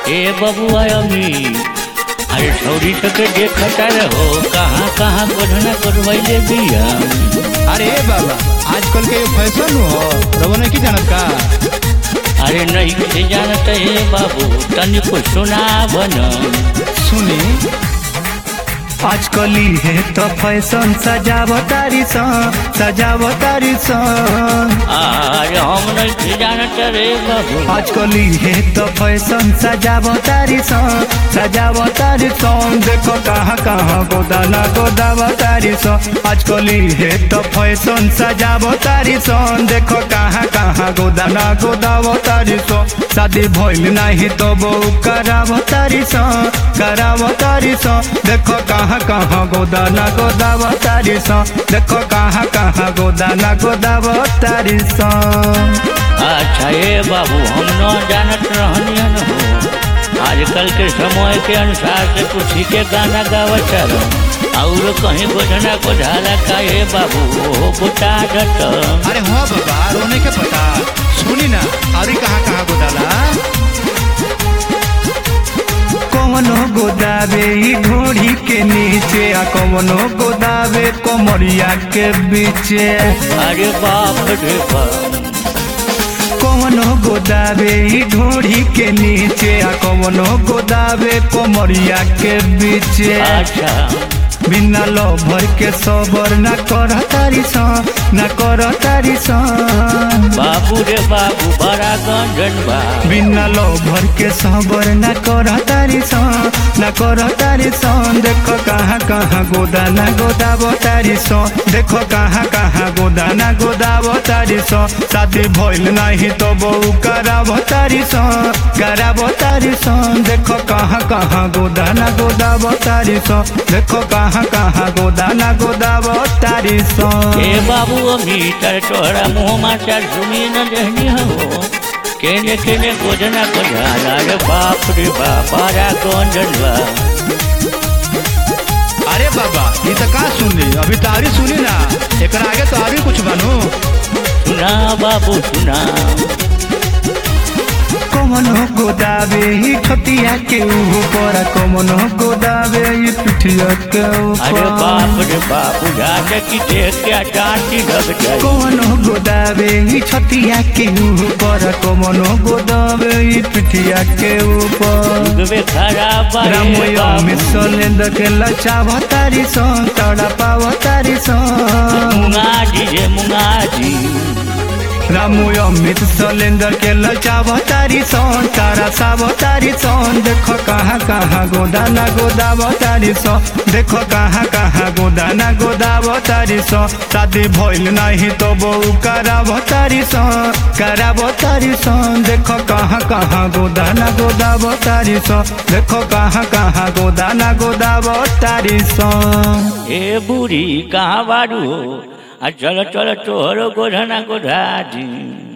ए बबुआ अमी अरे छौरी सके देखता रहो कहाँ कहाँ गोधना करवैले बिया अरे ए बाबा आजकल के ये फैशन हो रवने की जानत का अरे नहीं से जानत हे बाबू तनिको सुना बन सुनी आजकल है तो फैशन सजावतारी सन सजावतारी सन अरे हम नहीं से जानत रे बाबू आजकल है तो फैशन सजावतारी सन सजावतारी सन देखो कहाँ कहाँ गोदाना गोदावतारी सन आजकल है तो फैशन सजावतारी सन देखो कहाँ कहाँ गोदाना गोदावतारी सन शादी भइल नहीं तो बहू करावतारी सन करावतारी सन देखो कहाँ कहाँ गोदाना गोदावतारी सन देखो कहाँ कहाँ गोदाना गोदावतारी सन अच्छा ये बाबू हम न जानत रहनियन हो आजकल के समय के अनुसार से कुछ के गाना गावत रहो और कहीं गोधना को झाला का ये बाबू ओहो बुता जत अरे हाँ बाबा रोने के पता सुनी ना अरे कहाँ कहाँ गोदाला कौनो गोदावे ई घोड़ी के नीचे आ कौनो गोदावे कोमरिया के बीचे अरे बाप रे बाप कौनो गोदावे ई घोड़ी के नीचे आ कौनो गोदावे कोमरिया के बीचे अच्छा बिना लो भर के सबर न कर तारी सन न कर तारी सन बाबू रे बाबू बड़ा गंजन बा बिना लो भर के सबर न कर तारी सन न कर तारी सन देखो कहाँ कहाँ गोदाना गोदाबो तारी सन देखो कहाँ कहाँ गोदाना गोदाबो तारी सन शादी भइल नहीं तो बहू कराबो तारी सन कराबो तारी सन देखो कहाँ कहाँ गोदाना गोदाबो तारी सन देखो कहाँ कहाँ गोदाना गोदाबो तारी सन ए बाबू मीटर तोहरा मुँह माचा सुनी न रहनी हो केने केने गोधना को झाला रे बाप रे बाप बड़ा गंजन बा अरे बाबा ये तो का सुनली अभी तो आरी सुनी ना एकरा आगे तो आरी कुछ बनू सुना बाबू सुना कमनो गोदावे ही खतिया के ऊपर कमनो गोदावे ही पिठिया के अरे ऊपर बाप रे बाप बुझाते कि देख के डांटी लग जाए कमनो गोदावे ही छतिया के ऊपर कमनो गोदावे ही पिठिया के ऊपर दुगवे खराब बा रे रामोया बाबू। में सोलेंद के लचावतारी सन तड़पावतारी सन मुंगाजी रे मुंगाजी रामू अमित सलेंदर के लचावतारी सन तारा सावतारी सन देखो कहाँ कहाँ गोदाना गोदावतारी सन देखो कहाँ कहाँ गोदाना गोदावतारी सन शादी भइल नहीं तो बहू करावतारी सन करावतारी सन देखो कहाँ कहाँ गोदाना गोदावतारी सन देखो कहाँ कहाँ गोदाना गोदावतारी सन ए बूढ़ी कहाँ बारू हो आ चलो चलो तोहरो गोधना गोधा दी